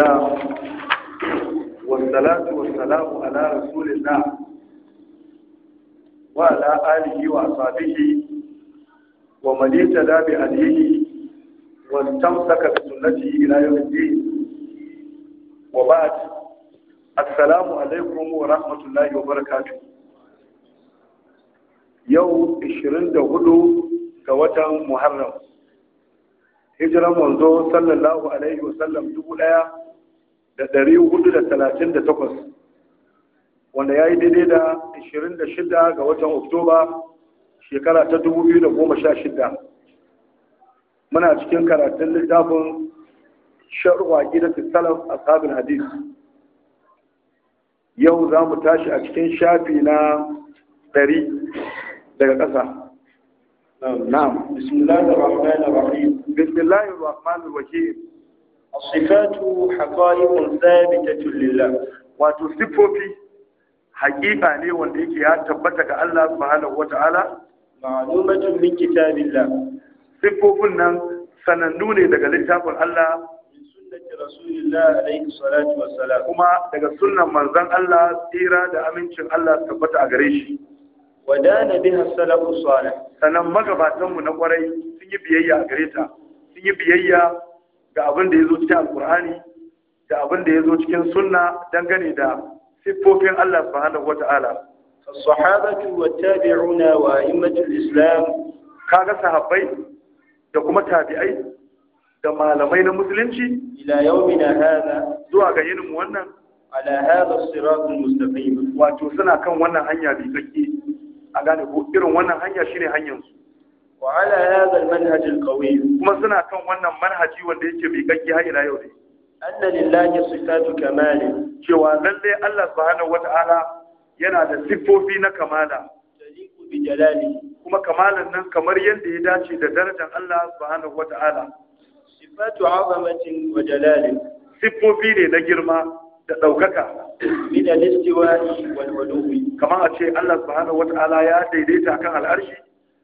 لله والصلاة والسلام على رسول الله وعلى آله وأصحابه ومن اهتدى بهديه واستمسك بسنته إلى يوم الدين وبعد السلام عليكم ورحمة الله وبركاته يوم 24 ga watan Muharram hijiran manzo sallallahu alaihi wasallam dubu ɗaya da ɗari hudu da talatin da takwas wanda ya yi daidai da ashirin da shida ga watan oktoba shekara ta dubu biyu da goma sha shida muna cikin karatun littafin sharwa gidan salaf ashabin hadis yau za mu tashi a cikin shafi na ɗari daga ƙasa نعم بسم الله الرحمن الرحيم بسم الله الرحمن الرحيم الصفات حقائق ثابتة لله wato siffofi hakika ne wanda yake ya tabbata ga Allah subhanahu wata'ala معلومة من كتاب الله siffofin nan sanannu ne daga littafin Allah من سنة رسول الله عليه الصلاة والسلام kuma daga sunnan manzon Allah tsira da amincin Allah su tabbata a gare shi ودان بها السلف الصالح sannan magabatanmu na kwarai sun yi biyayya a gare ta sun yi biyayya ga abin da ya zo cikin alkur'ani da abin da ya zo cikin sunna dangane da siffofin Allah subhanahu wata'ala الصحابة والتابعون وأئمة الإسلام kaga sahabbai da kuma tabi'ai da malamai na musulunci إلى يومنا هذا zuwa ga yinin wannan على هذا الصراط المستقيم wato suna kan wannan hanya bi tsakke a gane ko irin wannan hanya shine hanyar su وعلى هذا المنهج القوي kuma suna kan wannan manhaji wanda yake bi tsakke har ila yau ne أن لله صفات كمال cewa lalle Allah subhanahu wata'ala yana da siffofi na kamala تليق بجلاله kuma kamalan nan kamar yadda ya dace da darajar Allah subhanahu wata'ala صفات عظمة وجلال siffofi ne na girma da ɗaukaka من الاستواء والعلو kamar a ce Allah subhanahu wata'ala ya daidaita kan al'arshi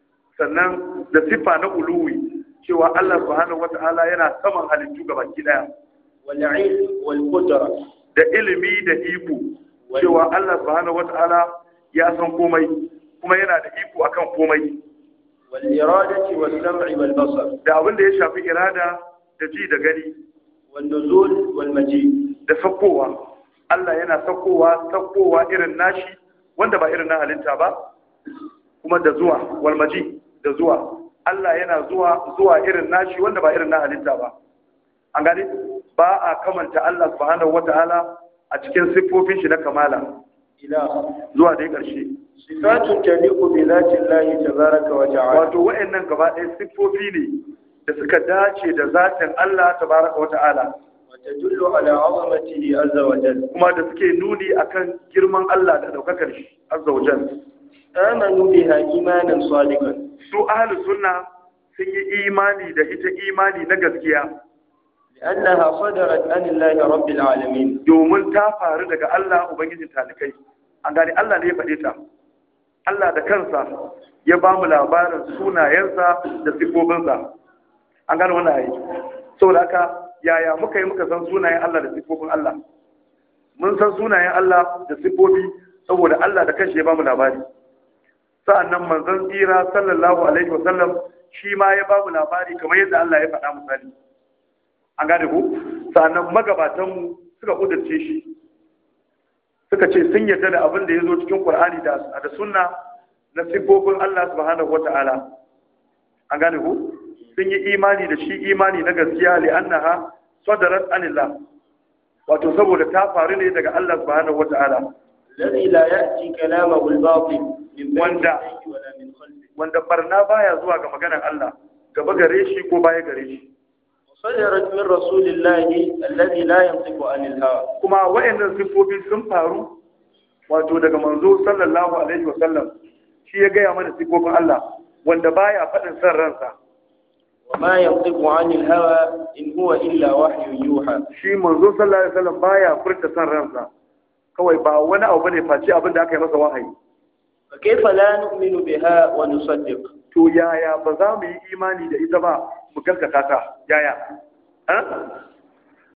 sannan da siffa na uluwi cewa Allah subhanahu wata'ala yana saman halittu gabaki daya والعلم والقدرة da ilimi da iko cewa Allah subhanahu wata'ala ya san komai kuma yana da iko akan komai والإرادة والسمع والبصر da abin da ya shafi irada da ji da gani والنزول والمجيء da sakkowa Allah yana sakkowa sakkowa irin nashi wanda ba irin na halitta ba kuma da zuwa walmaji da zuwa Allah yana zuwa zuwa irin nashi wanda ba irin na halitta ba an gane ba a kamanta Allah subhanahu wata'ala a cikin siffofin shi na kamala إله zuwa dai ƙarshe صفات تليق بذات الله تبارك وتعالى wato wa'annan gaba ɗaya siffofi ne da suka dace da zatin Allah tabaraka wata'ala وتدل على عظمته عز وجل kuma da suke nuni akan girman Allah da ɗaukakar shi azza wa jalla آمنوا بها إيمانا صادقا su ahli sunna sun yi imani da ita imani na gaskiya لأنها صدرت عن الله رب العالمين domin ta faru daga Allah ubangijin talikai an gane Allah ne ya faɗe ta Allah da kansa ya ba mu labarin sunayensa da sifofinsa an gane wannan ayi saboda haka yaya muka yi muka san sunayen Allah da sifofin Allah mun san sunayen Allah da sifofi saboda Allah da kanshi ya ba mu labari sa'annan manzon tsira sallallahu alaihi wasallam shi ma ya ba mu labari kamar yadda Allah ya faɗa misali an gane ku sa'annan magabatanmu suka kudurce shi suka ce sun yarda da abin da ya zo cikin Qur'ani da da sunna na sifofin Allah subhanahu wata'ala an gane ku sun yi imani da shi imani na gaskiya li annaha sadarat anillah wato saboda ta faru ne daga Allah subhanahu wata'ala الذي لا يأتي كلامه الباطل من بين وندع. يديه ولا من خلفه wanda barna baya zuwa ga maganar Allah gaba gare shi ko baya gare shi وصدرت من رسول الله الذي لا ينطق عن الهوى kuma wayannan sifofi sun faru wato daga manzo sallallahu alaihi wasallam shi ya gaya mana sifofin Allah wanda baya faɗin san ransa وما ينطق عن الهوى إن هو إلا وحي يوحى shi manzo sallallahu alaihi wasallam baya furta san ransa kawai ba wani abu bane face abin da aka yi masa wahayi فكيف لا نؤمن بها ونصدق to yaya ba za mu yi imani da ita ba mu gaskata ta yaya ha?